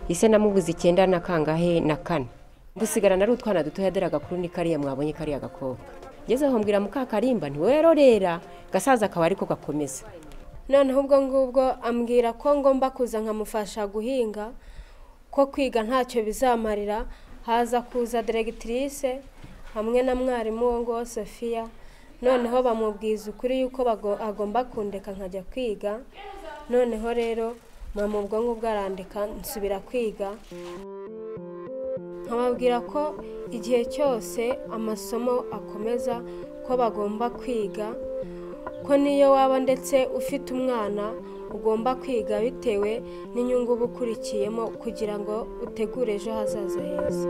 ise namubuze icyenda na kangahe na kane dusigarana ari utwana duto yaderaga kuri ni kariya mwabonye kariya gakobwa ngeze aho mbwira mukakarimba ntiwerorera gasaza akaba ariko gakomeza noneho ubwo ngubwo ambwira ko ngomba kuza nkamufasha guhinga ko kwiga ntacyo bizamarira haza kuza diregitirise hamwe na mwarimu wo ngo sofiya noneho bamubwiza ukuri yuko bago- agomba kundeka nkajya kwiga noneho rero mama ubwo ngubwo arandika nsubira kwiga nkababwira ko igihe cyose amasomo akomeza ko bagomba kwiga ko niyo waba ndetse ufite umwana ugomba kwiga bitewe n'inyungu uba ukurikiyemo kugira ngo utegure ejo hazaza heza